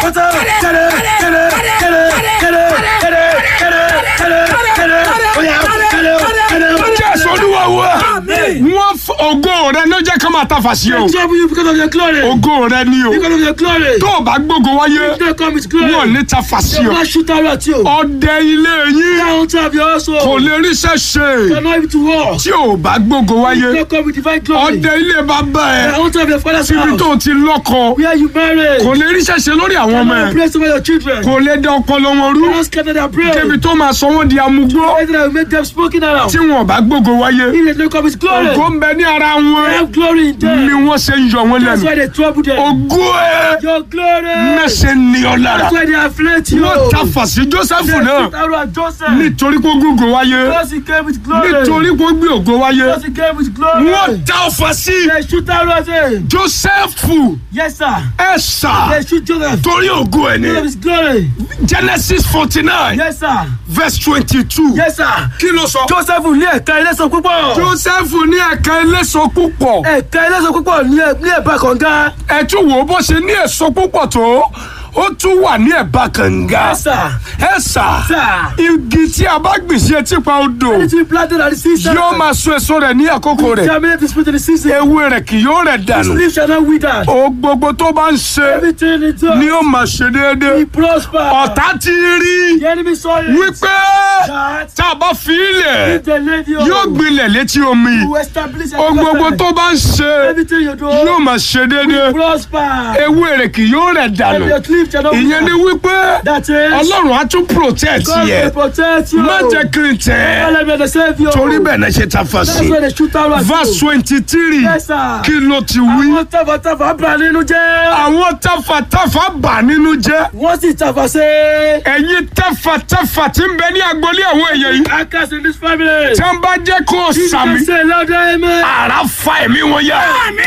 pátápátá jáde jáde jáde jáde jáde jáde jáde jáde oya jáde jáde. jésù olúwa wa wọ́n f- ògo rẹ ló jẹ́ ká máa ta fàṣí o trouble you because of your glory. ògo rẹ ni o because of your glory. tó o bá gbógo wáyé you don't come with glory. wọn ò ní ta fàṣí they o will shoot arrow at you. ọdẹ ilé yín down have your household. kò lè ríṣẹ́ ṣe you are not able to war. tí o bá gbógo you wáyé don't come with divine glory. ọdẹ ilé bàbá ẹ I want to have your father's síbi house. tó o ti lọ́kọ where you marry. kò lè ríṣẹ́ ṣe lórí àwọn ọmọ ẹ Praise over your children. kò lè dá ọpọlọ wọn rú You don't scatter their brain. débi tó máa sọ wọn di amúgbó Anything that will make them smoking around. tí wọn ò bá gbógo wáyé If they don't come with glory. ògo ń bẹ ní ara They wọn have glory in ni them. wọ́n ṣe ń yọ wọn That's lẹ́nu why they trouble them. ògo ẹ Your glory. mẹ́sẹ̀ ní ọ lára That's why they afflict you. wọ́n ta fàṣí Jósẹ́fù They náà shoot arrow at Joseph. nítorí kó gbógo wáyé Because he came with glory. nítorí kó gbé ògo wáyé Because he came with glory. wọ́n ta ọfà sí They shoot arrow at him. Jósẹ́fù Yes, sir. ẹ sà They shoot Joseph. torí ògo ẹ Because of ní his glory. Genesis forty nine Yes, sir. verse twenty two Yes, sir. kí ló sọ. Joseph ní ẹ̀ka ẹlẹ́sọ̀ púpọ̀. Jósẹ́fù ní ẹ̀ka eléso púpọ̀ ẹ̀ka ẹlẹ́sọ̀ púpọ̀ ní ẹ̀- ní ẹ̀bá kànga. ẹ tún wò ó bó ṣe ní èso púpọ̀ tó ó tún wà ní ẹ̀bá kànga Yes, sir. ẹ sà Sir. igi tí a bá gbìn sí etí pa odò Anything planted at the season. yóò máa so èso rẹ̀ ní àkókò rẹ̀ Germinate is put in the season. ewé rẹ̀ kì yóò rẹ̀ His dànù leaf shall not wither. o gbogbo tó bá ń ṣe Everything he does. ni ó máa ṣe déédéé He prosper. ọ̀tá ti rí The enemy saw it. wípé That tá a bá fi ilẹ̀ if the lady yóò gbilẹ̀ létí omi you establish o gbogbo tó bá ń ṣe everything you do. yóò máa ṣe déédéé prosper. ewé rẹ̀ kì yóò rẹ̀ dànù And your leaf shall not ìyẹn ni wípé That is. ọlọ́run á tún protect God yẹ will protect you. má jẹ́ kí n tẹ̀ ẹ́ Let me save you. torí bẹ́ẹ̀ náà ṣe ta fa That's sí why they shoot arrow at verse you. twenty three Yes, sir. kí ló ti wí Àwọn tàfàtàfà bà nínú jẹ́. àwọn tafàtafà bà nínú jẹ́ Wọ́n sì tàfà sí. ẹ̀yin tafàtafà tí ń bẹ ní agboolé àwọn èèyàn yìí Akas in this family. tí wọ́n bá jẹ́ kó o sàmì You can say louder amen. àrà fa ẹ̀mí wọn yá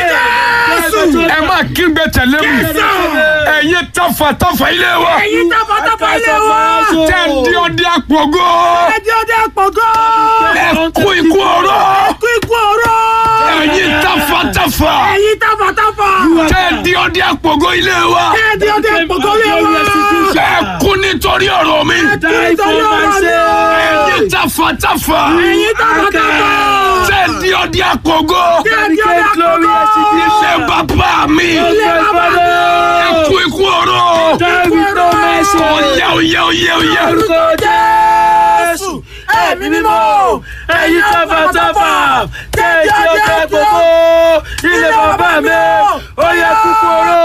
ẹ má kígbe tẹ̀lé mi ẹ̀yin tafàtafà ilé wa Ẹ̀yin tàfàtàfà ilé wa. tẹ́ ń di ọdẹ àpògó Ẹjọ́ dé pọ̀gọ́. ẹ kú ikú ọ̀rọ̀ Kú ikú ọ̀rọ̀. ẹ̀yin tafàtafà Ẹ̀yin tàfàtàfà. tẹ́ ń di ọdẹ àpògó ilé wa Ẹjọ́ dé pọ̀gọ́ lé wa. ẹ kú nítorí ọ̀rọ̀ mi Die for my sake. ẹ̀yin tafàtafà Ẹ̀yin tàfàtàfà. tẹ́ ń di ọdẹ àpògó Ẹjọ́ dé pọ̀gọ́. ilé bàbá mi Ilé bàbá mi. ẹ kú ikú ọ̀rọ̀ Die with no mercy. ọ̀yá ọ̀yá ọ̀yá ọ̀yá Orúkọ Jésù. Ẹ̀mí mímọ́. Ẹ̀yin tàfàtàfà. Tẹ̀sí ọ̀fẹ́ gbogbo. Ilé bàbá mi. Ó yẹ kúkúrú.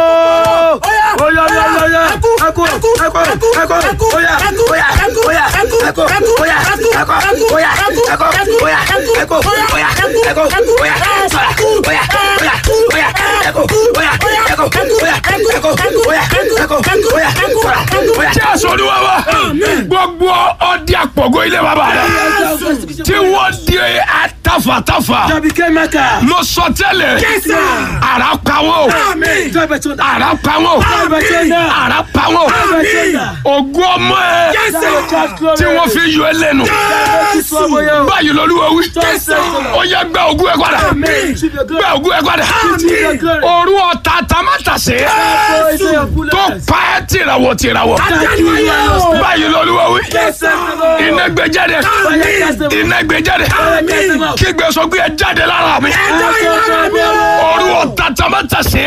Ó yá ó yá ó yá. Ẹkú ẹkú ẹkú ẹkú ẹkú. Ó yá ó yá ó yá ẹkú ẹkú ó yá ẹkú ó yá ẹkú ó yá ẹkú ó yá ẹkú ó yá ẹkú ó yá ó yá ó yá ẹkú ó yá ẹkú ó yá ẹkú ó yá ẹkú ó yá ẹkú ó yá. jésù olúwa wa gbogbo ọdẹ àpògó ilé bàbá rẹ tí wọ́n di atafàtafà mo sọ tẹ́lẹ̀ ara pawó ara pawó ara pawó ògùn ọmọ ẹ tí wọ́n fi yọ ẹ lẹ́nu báyìí lọ́lúwa wí ó yẹ gbẹ ògùn ẹ padà gbẹ ògùn ẹ padà òru ọ̀tá tamátàsé tó pa ẹ́ tìràwọ̀ tìràwọ̀ báyìí lọ́lúwa wí iná gbé jáde iná gbé jáde kígbe sọ pé ẹ jáde lára mi òru ọ̀tá tamátàsé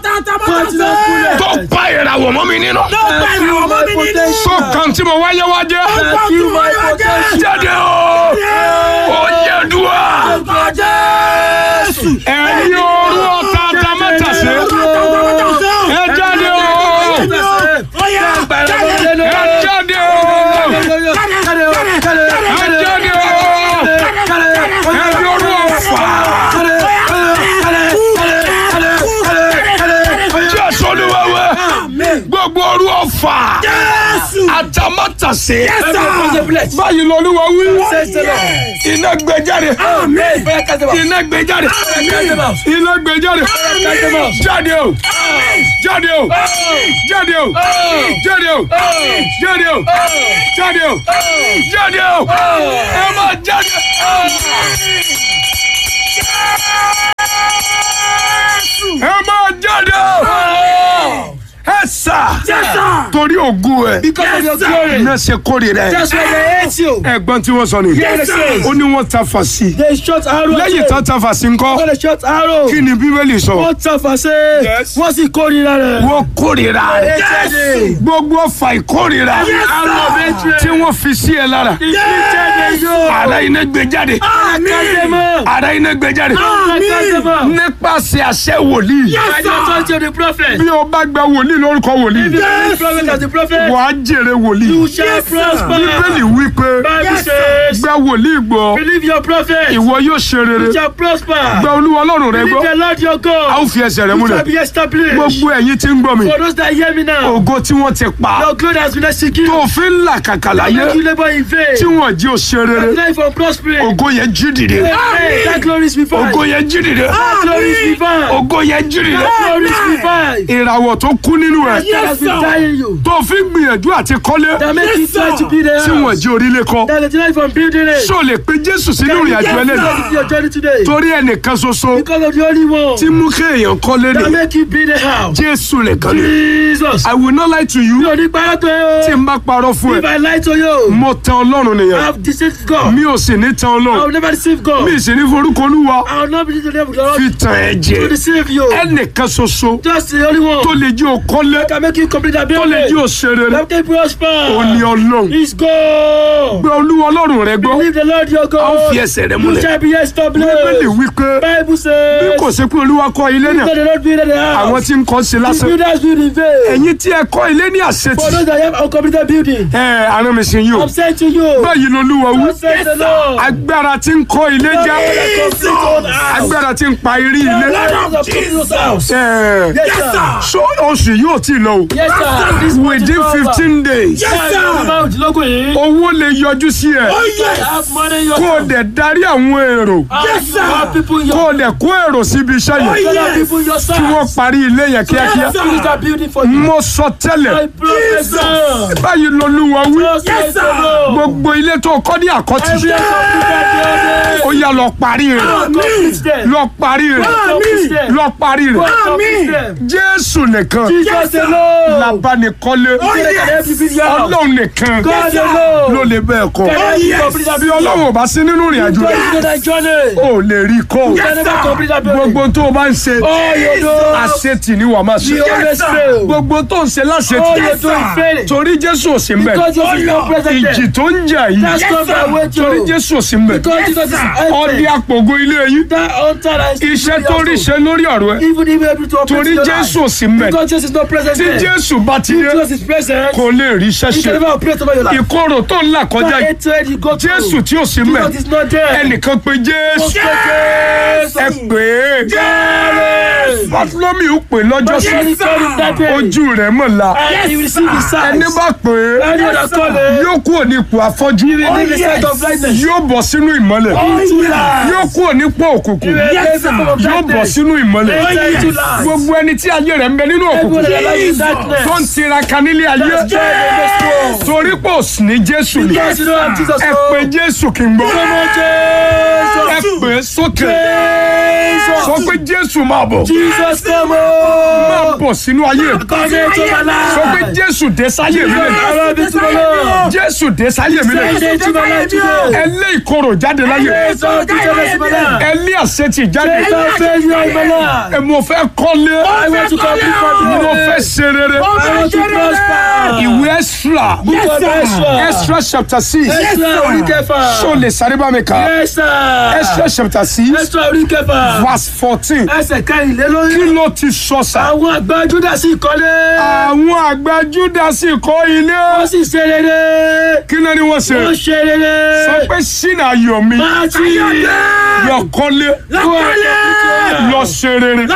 tó pa ìràwọ̀ mọ́ mi nínú tó kàn tí mo wáyé wájẹ́ jáde o ó yẹ dùá ẹ̀yin òru ọ̀tá tamátàsé ẹ jáde o ẹ jáde o ẹ jáde o ẹ̀yin òru ọ̀fà jésù olúwa wa gbogbo òru ọ̀fà àtàmátàsé báyìí lọ́lúwa wí iná gbé jáde iná gbé jáde iná gbé jáde jáde o jáde o jáde o jáde o jáde o jáde o jáde o ẹ máa jáde. ẹ máa jáde ẹ sà Yes, sir. torí ògùn ẹ Because of your Yes, sir. glory. náà ṣe kórìíra ẹ That's why they hate you. ẹ̀gbọ́n tí wọ́n sọ ni Yes, sir. ó ní wọ́n ta fà sí They shot arrow. at lẹ́yìn you. tán ta fà sí ńkọ́ Wọ́n lè shot arrow. kí ni bíbélì sọ Wọ́n tàfà sí. Yes. Wọ́n sì kórìíra rẹ̀. wọ́n kórìíra rẹ Yes. gbogbo ọfà ìkórìíra Arrow of hatred. tí wọ́n fi sí ẹ lára Inflicted you. ara iná gbé jáde Akademo. ara iná gbé jáde Akademo. nípasẹ̀ àṣẹ wòlíì By the authority of the prophet. bí o bá gba wòlíì lórúkọ wòlíì If you believe the prophet as the prophet, wàá jèrè wòlíì you shall prosper. bíbélì wí pé Bible says, gba wòlíì gbọ́ believe your prophet. ìwọ yóò ṣe rere You shall prosper. gba olúwa ọlọ́run rẹ Believe gbọ́ the Lord your a God. ó fi ẹsẹ̀ rẹ You múlẹ̀ shall be established. gbogbo ẹ̀yin tí ń gbọ́ mi For those that hear me now, ògo tí wọ́n ti pa your glory has been executed. tó fi ń là kàkà láyé Make you labor in vain. tí wọ́n jí o ṣe rere Life from prospering. ògo yẹn jí dìde Hey, that glory is revived. ògo yẹn jí dìde That glory is revived. ògo yẹn jí dìde That glory is revived. ìràwọ̀ tó kú nínú ẹ̀ That has been dying you. tó fi ń gbìyànjú àti kọ́lé That make you try to be there. tí wọ́n jí orílẹ̀ kọ́ That is life from building it. ṣó lè pe jésù sínú ìrìn àjò ẹlẹ́nu That is your journey today. torí ẹnìkan ṣoṣo Because of the only one tí mú kéèyàn kọ́lé that ni make you be the house. jésù nìkan ni Jesus. i will not lie to you Mi ò ní parọ́ tó tí yẹ o. n bá parọ́ fún If ẹ I lie to you, mo tan ọlọ́run I nìyẹn have deceived God. mi ò sì ní tan I ọlọ́run will never deceive God. mi ì sì ní forúkọ olúwa I will not be the devil God fi tàn ẹ́ to jẹ deceive you. ẹnìkan ṣoṣo Just the only one tó lè jí o kọ́lé can make you complete that tó lè jí building. o ṣe rere Let me prosper. ó ní ọlọ́run He's God. gbé olúwa ọlọ́run rẹ gbọ́ Believe the Lord your a ó fi God. ẹsẹ̀ rẹ You múlẹ̀ shall be bíbélì established. wípé Bible bí says. kò sí pé olúwa kọ́ ilé náà Let the Lord build the àwọn house. tí ń kọ́ sí The lásán builders build in vain. ẹ̀yin tí ẹ kọ́ ilé ní For àṣetì those that have uncompleted building. ẹ àrùn mi sì yín o I'm saying to you. báyìí lolúwa wí God says the Lord. agbára tí ń kọ́ ilé já agbára tí ń pa irí ilé Yes, ẹ sir. so oṣù yóò tí ì lọ o Yes, sir. This within fifteen days Yes, owó lè yọjú sí ẹ Have money in your kó o dẹ̀ darí àwọn èrò Yes, sir. Have people in kó your o dẹ̀ kó èrò síbi iṣẹ́ yẹn Have people in your kí wọ́n side. parí ilé yẹn kíákíá Finish that building for you. mo sọ tẹ́lẹ̀ I prophesy. báyìí lolúwa wí God says the Lord. gbogbo ilé tó kọ́ ní àkọ́tì Every uncompleted ó yá lọ parí rẹ̀ building. Complete them. lọ parí rẹ̀ Complete them. lọ parí rẹ̀ Complete them. jésù nìkan Jesus the Lord. labanikọ́lé ọlọ́run nìkan God the Lord. ló lè bẹ́ẹ̀ kọ́ Can you complete that bí building? ọlọ́run ò bá sí nínú ìrìn àjò God rẹ̀ is going to journey. ó lè rí kọ́ You can never complete that building. gbogbo tó o bá ń ṣe All you do. àṣetì ni wàá máa ṣe You always fail. gbogbo tó ń ṣe All láṣetì you do is failing. torí jésù ò sí mbẹ̀ Because Jesus is not present ìjì there. tó ń jà yìí That's not the way torí to. jésù ò sí mbẹ̀ Because Jesus is ọdí empty. àpògo ilé yìí That altar is iṣẹ́ tó rí ṣe lórí ọ̀rọ̀ ẹ Even if able to operate torí in your jésù life. ò sí mbẹ̀ Because Jesus is not present tí there. jésù bá ti dé Jesus is present. kò lè rí iṣẹ́ He can ṣe never operate over your life. ìkorò tó ń là kọjá That yìí hatred you go through. jésù tí ò sí mbẹ̀ Jesus is not there. ẹnìkan pé jésù Jesus. ẹ pè é Jesus. bàtúlọ́mì ò pè lọ́jọ́ But sí Jesus told him that day. ojú rẹ̀ mọ̀ la And he will receive his sight. ẹni bá pè é Any other calling. yóò kúrò ní ipò afọ́jú He will leave the sight of blindness. yóò bọ̀ sínú ìmọ́lẹ̀ Into light. yóò kúrò nípò òkùnkùn He will leave the form of yóò bọ̀ darkness. sínú ìmọ́lẹ̀ Enter into light. gbogbo ẹni tí ayé rẹ̀ ń bẹ nínú Everyone òkùnkùn that lies in darkness. tó ń tiraka nílé ayé That's joy in this world. torí pé òsì ní jésù ni Because you don't have Jesus. ẹ oh. pé jésù kì í gbọ́ Come on, ẹ Jesus. pè é sókè Jesus. sọ pé jésù máa bọ̀ Jesus, come máa on. bọ̀ sínú ayé mi Come into my sọ pé life. jésù dé sáyé mi lẹ́nu Arrive into my life. jésù dé sáyé mi Send lẹ́nu into my life today. ẹ lé ìkorò jáde láyé Yes, Lord, Jesus, in my life. ẹ lé àṣetì jáde Jesus, failure in my life. ẹ mo fẹ́ kọ́lé I want to complete my mo fẹ́ business. ṣe rere I want to prosper. ìwé extra Book of Ezra. extra chapter six Extra orí kẹfà. ṣó lè sáré bá mi kà Yes, sir. extra chapter six Extra orí kẹfà. verse fourteen Ẹsẹ̀ kẹrìnlélórí. kí ló ti sọ sà Àwọn àgbà Júdà sì kọ́lé. àwọn àgbà júdásì kọ́ ilé Wọ́n sì ṣe rere. kí ló ní wọ́n ṣe Wọ́n ṣe rere. sọ pé sínú ayọ̀ mi Máa ti lọ kọ́lé lọ ṣe rere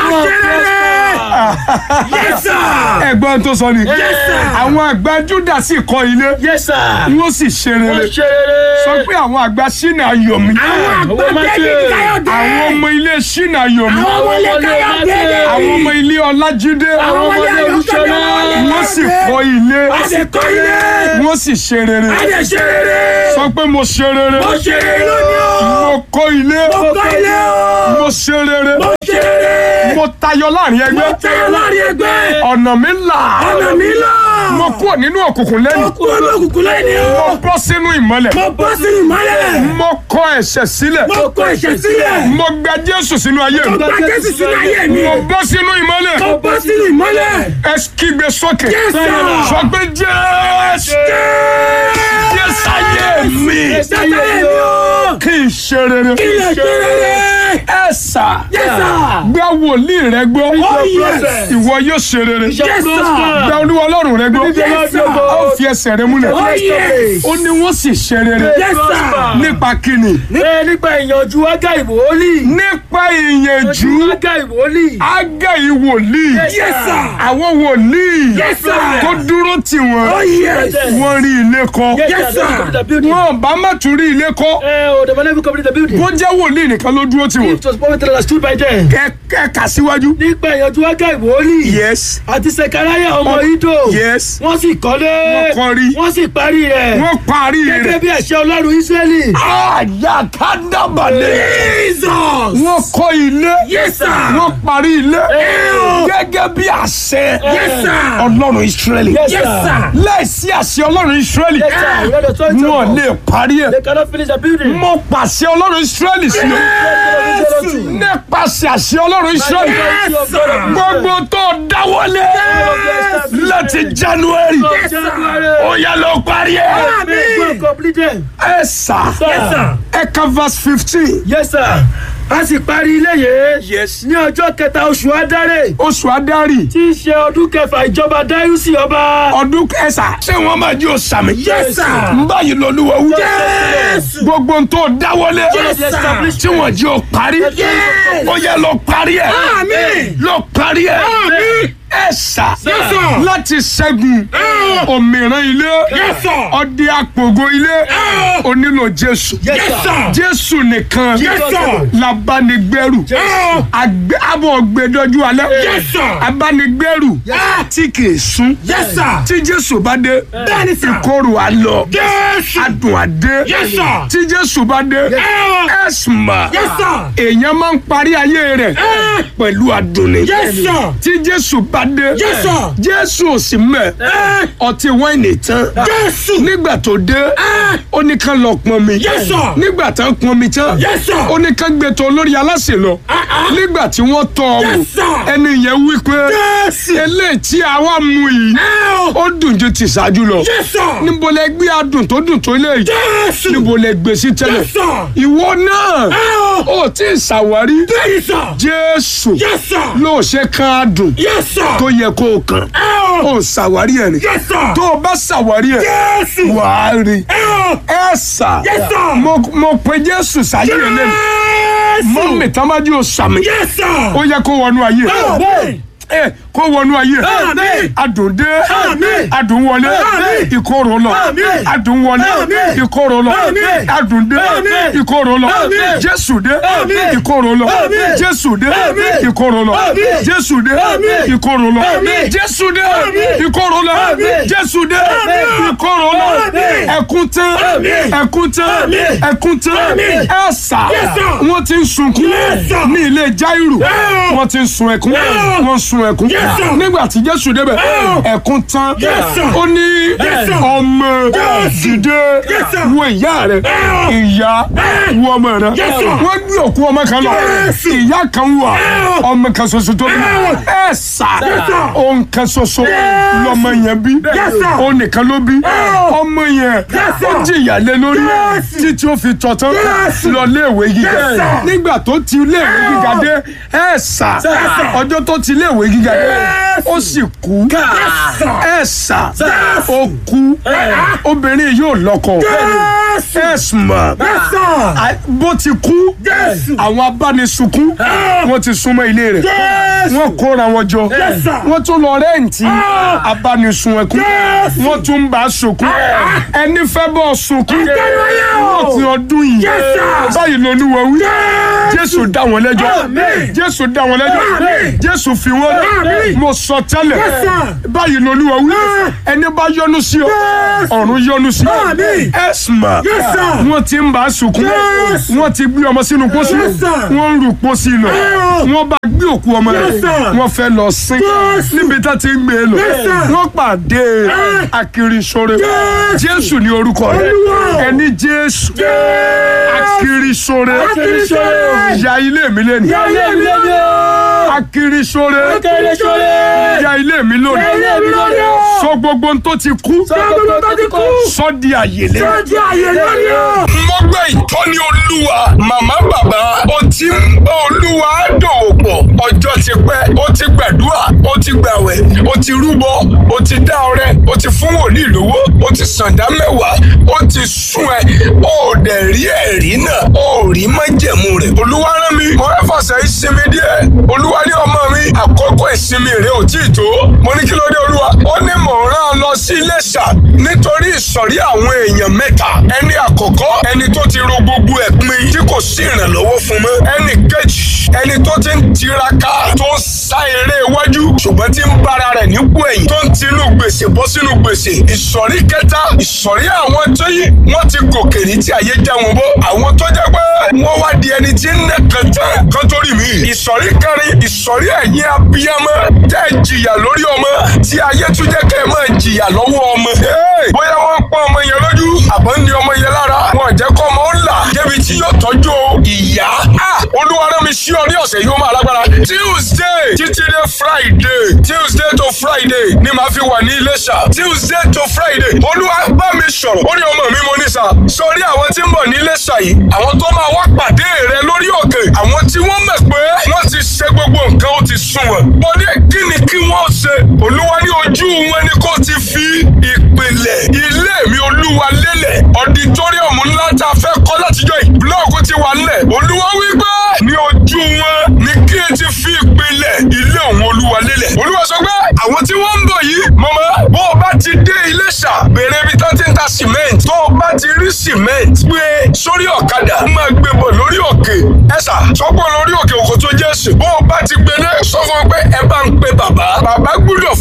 ẹ̀gbọ́n tó sọ ni àwọn àgbà júdásì kọ́ ilé Yes, sir. wọ́n sì ṣe Wọ́n rere ṣe rere. sọ pé àwọn àgbà sínú ayọ̀ mi Àwọn máa ti. àwọn ọmọ ilé sínú ayọ̀ mi Àwọn ọmọlé máa ti. àwọn ọmọ ilé ọlájídé Àwọn ọmọlé olùsọ̀lá. wọ́n sì kọ́ ilé wọ́n sì ṣe rere sọ pé mo ṣe rere mo kọ́ ilé mo ṣe rere mo mo tayọ láàrin ẹgbẹ́ tayọ láàrin ẹgbẹ́. ọ̀nà mi là ọ̀nà mi là. mo kúrò nínú òkùnkùn lẹ́nu kú ọ̀nà òkùnkùn lẹ́yìn mo o. bọ́ sínú ìmọ́lẹ̀ mo bọ́ sínú ìmọ́lẹ̀. mo kọ ẹ̀ṣẹ̀ sílẹ̀ mo kọ ẹ̀ṣẹ̀ sílẹ̀. mo gba Jésù sínú ayé mi mo gba Jésù sínú ayé mi. mo bọ́ sínú ìmọ́lẹ̀ mo bọ́ sínú ìmọ́lẹ̀. ẹ kígbe sókè Jésù. sọ pé Jésù Jésù ayé mi Sáyé mi o. kí n ṣe rere ilẹ̀ ṣe rere. ẹ sà Jésù. gba wòlíì rẹ gbọ́ Oh, yes. ìwọ yóò ṣe rere Jésù. gba olúwa ọlọ́run rẹ gbọ́ Yes, sir. ó fi ẹsẹ̀ rẹ múlẹ̀ Oh, yes. ó ní wọ́n sì ṣe rere Yes, sir. nípa kíni Ẹ nípa ìyànjú ágá ìwòólì. nípa ìyànjú ágá ìwòólì. ágáyí wòlíì Yes, sir. àwọn wòlíì Yes, sir. tó dúró tì wọ́n Oh, yes. wọ́n rí ilé kọ́ Yes, sir. wọ́n bá má tún rí ilé kọ́ Ẹ o the man who complete the building. bó jẹ́ wòlíì nìkan ló dúró tì wọ́n It was prophet that stood by them. ẹ ẹ kà síwájú. Nípa ìyànjú ágá ìwòólì. yes Àti Sekaraya ọmọ Ido. yes Wọ́n sì kọ́lé. Wọ́n kọ́ rí. Wọ́n sì parí rẹ̀. wọ́n parí Gẹ́gẹ́ rẹ̀. bí àṣẹ Ọlọ́run Ísírẹ́lì. àyàkádàbàlẹ̀. Jesus. wọ́n kọ́ ilé. Yes, sir. wọ́n parí ilé. gẹ́gẹ́ bí àṣẹ. Yes, sir. ọlọ́run israẹli. Yes, Yes, sir. láìsí àṣẹ ọlọ́run israẹli. Yes, sir. We are the authority of wọn God. lè parí ẹ̀. They cannot finish the building. mo pàṣẹ ọlọ́run israẹli sí o. nípasẹ̀ àṣẹ ọlọ́run israẹli. Yes, sir. gbogbo tó dáwọ́lé láti january. ó yá lọ parí ẹ̀. Amen. Completed. ẹ sà. Yes, sir. ẹ ka verse fifteen. Yes, sir. A sì parí ilé yìí. Yes. Ní ọjọ́ kẹta oṣù Adáré. oṣù adarí Tí í ṣe ọdún kẹfà ìjọba Dáyúsì ọba. ọdún kẹsà ṣé wọn máa jí òsàmì. Yes, sir. n báyìí lọ́lúwa wú. Yes. gbogbo n tó dáwọ́lé. Yes, sir. tí wọ́n jí o parí. Yes. ó yẹ lọ parí ẹ̀. Àmín. lọ parí ẹ̀. Àmín. ẹ sà. Yes, sir. láti ṣẹ́gun òmìrán ilé. Yes, sir. ọdẹ àpògo ilé. o nílò jésù. Yes, sir. jésù nìkan. Yes, sir. labánigbẹ́rù. Àgbẹ̀- abọ̀ gbẹdọ́jú alẹ́. Yes, sir. abánigbẹ́rù. tí kì í sún. Yes, sir. tí jésù bá dé. Bẹ́ẹ̀ni, sir. ìkorò á lọ. Jésù. adùn á dé. Yes, sir. tí jésù bá dé. ẹ̀sùn mà. Yes, sir. èèyàn máa ń parí ayé rẹ̀ pẹ̀lú adùn ni. Yes, sir. tí jésù bá dé. Yes, sir. jésù ò sì mẹ́. ọtí wáìnì tán. Jésù. nígbà tó dé. ó ní ká lọ pọn mi. Yes, sir. nígbà tá ń pọn mi tán. Yes, sir. ó ní ká gbé tó olórí aláṣẹ lọ. nígbà tí wọ́n tọ́ ọ wò. Yes, sir. ẹni yẹn wí pé. Jésù. eléyìí tí àwa mú yìí. ó dùn ju ti ṣáájú lọ. Yes, sir. níbo lẹ gbé adùn tó dùn tó lé yìí. Jésù. níbo lẹ gbé sí tẹ́lẹ̀. Yes, sir. ìwọ náà ó tí ì ṣàwárí. Bẹ́ẹ̀ni, sir. jésù Yes, sir. ló ṣe kan adùn Yes, sir. tó yẹ kó o kàn. ó ṣàwárí ẹ̀ ni. Yes, sir. tó o bá ṣàwárí ẹ̀ Jésù. wàá rí. ẹ sà Yes, sir. mo mo pe jésù sáyé ẹ lẹ́nu Jésù. mọ́mì tán bá jẹ́ òsàmì Yes, sir. ó yẹ kó wọnú ayé Amen. ẹ kó wọnú ayé Àmín. adùn dé Àmín. adùn wọlé Àmín. ìkorò lọ Àmín. adùn wọlé Àmín. ìkorò lọ Àmín. adùn dé Àmín. ìkorò lọ Àmín. jésù dé Àmín. ìkorò lọ Àmín. jésù dé Àmín. ìkorò lọ Àmín. jésù dé Àmín. ìkorò lọ Àmín. jésù dé Àmín. ìkorò lọ Àmín. jésù dé Àmín. ìkorò lọ Àmín. ẹkún tán Àmín. ẹkún tán Àmín. ẹkún tán Àmín. ẹsà Yes, sir. wọn ti ń sunkún Yes, sir. ní ilé jáírù Yeah. wọn ti ń sun ẹkún Yeah. wọn ń sun ẹkún Yes, sir. nígbà tí jésù débẹ̀ Yeah. ẹkún tán Yes, sir. ó ní Yes, sir. ọmọ Yes. dìde Yes, sir. wo ìyá rẹ Yeah. ìyá wo ọmọ rẹ Yes, sir. wọn gbé òkú ọmọ kan lọ Yes. ìyá kan wà Yeah. ọmọ kan ṣoṣo tó bí Yeah. ẹ sà Yes, sir. òun kan ṣoṣo Yes. lọmọ yẹn bí Yes, sir. òun nìkan ló bí ọmọ yẹn Yes, sir. ó jìyà lé lórí Yes. títí ó fi tọ̀ tán Yes. lọ léèwé gíga Yes, sir. nígbà tó ti léèwé gíga dé ẹ sà sir. ọjọ́ tó ti léèwé gíga dé Yes. ó sì kú ẹ sà ó kú obìnrin yóò lọ́kọ Jésù. ẹ sùnmọ́ Yes, sir. bó ti kú Jésù. àwọn abánisunkún wọ́n ti súnmọ́ ilé rẹ̀ Jésù. wọ́n kóra wọn jọ Yes, sir. wọ́n tún lọ rẹ́ǹtì abánisun ẹkún wọ́n tún ń bá a sunkún ẹni fẹ́ bọ́ sunkún Àtẹnuwáyé o. wọ́n ti ọdún yìí Yes, sir. báyìí lolúwa wí jésù dá wọn lẹ́jọ́ Àmín. jésù dá wọn lẹ́jọ́ Àmín. jésù fi wọn lẹ́ Àmín. mo sọ tẹ́lẹ̀ Yes, sir. báyìí lolúwa wí ẹni bá yọ́nú sí ọ Yes. ọ̀run yọ́nú sí ọ Àmín. ẹ̀sìmà Yes, sir. wọ́n ti ń bá a sunkún Yes. wọ́n ti gbé ọmọ sínú pósí Yes, sir. wọ́n ń rù pósí lọ Yes. wọ́n bá gbé òkú ọmọ rẹ̀ Yes, sir. wọ́n fẹ́ lọ sin Yes. níbi tá ti ń gbé e lọ Yes, sir. wọ́n pàdé akirisore Yes. jésù ní orúkọ rẹ̀ Olúwa. ẹni jésù akirisore Akirisore. ya ilé mi lẹ́nu Ya ilé mi lónìí o. akirisore Akirisore. ya ilé mi Ya lónìí ilé mi lónìí o. sọ gbogbo ohun tó ti kú Sọ gbogbo tó ti kú. sọ di àyèlé. Sọ di àyè lónìí o. mo gbọ́ ìtọ́ni olúwa màmá bàbá ó ti ń bá olúwa dòwò pọ̀ ọjọ́ ti pẹ́ ó ti gbàdúrà ó ti gbàwẹ̀ ó ti rúbọ ó ti dá ọrẹ ó ti fún wòlíì lówó ó ti sàǹdá mẹ́wàá ó ti sún ẹ ó dẹ̀ rí ẹ̀rí náà ó rí májẹ̀mú rẹ̀ olúwa rán mi mo fẹ́ fàṣẹ ìsinmi díẹ̀ olúwa ní ọmọ mi àkókò ìsinmi rẹ̀ ò tí ì tó mo ní kí ló dé olúwa ó ní mò ń rán ọ lọ sí Iléṣà nítorí ìsọ̀rí àwọn èèyàn mẹ́ta ẹni àkọ́kọ́ ẹni tó ti ro gbogbo ẹ̀ pin tí kò sí ìrànlọ́wọ́ fún mọ́ ẹni kejì ẹni tó ti ń tiraka tó ń sá eré iwájú ṣùgbọ́n tí ń bára rẹ̀ nípò ẹ̀yìn tó ń tinú gbèsè bọ́ sínú gbèsè ìsọ̀rí kẹta ìsọ̀rí àwọn tó yí wọ́n ti gòkè ní tí ayé já wọn bọ́ àwọn tó jẹ́ pé wọ́n wá di ẹni tí ń nẹ́kan tán kan tó rí mi ìsọ̀rí kẹrin ìsọ̀rí ẹ̀yìn abiyamọ tẹ́ ẹ jìyà lórí ọmọ tí ayé tún jẹ́ kẹ́ ẹ máa jìyà lọ́wọ́ ọmọ. Hey! bóyá wọ́n ń pọ́n ọmọ yẹn lójú àbọ̀ ń ní ọmọ yẹn lára wọn ò jẹ́ kọ́ ọmọ ó là débi tí yóò tọ́jú ìyá. Ah! olúwa rán mi sí ọ ní ọ̀sẹ̀ yìí ó máa lágbára. Tuesday títí dé Friday Tuesday to Friday ni màá fi wà ní Iléṣà Tuesday to Friday olúwa bá mi sọ̀rọ̀ ó ní ọmọ mi mo ní sà sórí àwọn tí ń bọ̀ ní Iléṣà yìí àwọn tó máa wá pàdé rẹ lórí òkè àwọn tí wọ́n mọ̀ pé wọ́n ti ṣe gbogbo nǹkan ó ti sún wọn. mo ní kí ni kí wọ́n ṣe olúwa ní ojú wọn ni kò ti fi ìpìlẹ̀ ilé mi olúwa lélẹ̀ ọ̀dìtọ́ríọ̀mù ńlá tá a fẹ́ kọ́ látijọ́ yìí búlọ́ọ̀kù ti wà nílẹ̀ olúwa wí pé ní ojú wọn ni kí ẹ ti fi ìpìlẹ̀ ilé òun olúwa lélẹ̀ olúwa sọ pé àwọn tí wọ́n ń bọ̀ yìí mọ̀mọ́ bó o bá ti dé Iléṣà bèrè ibi tó ti ń ta cement tó o bá ti rí cement gbé sórí ọ̀kadà máa gbé bọ̀ lórí òkè ẹ̀sà sọ́gbọ́n lórí òkè òkò tó jẹ́ sùn bó o bá ti gbélé sọ fún ọ pé ẹ bá ń pe bàbá bàbá gbúdọ̀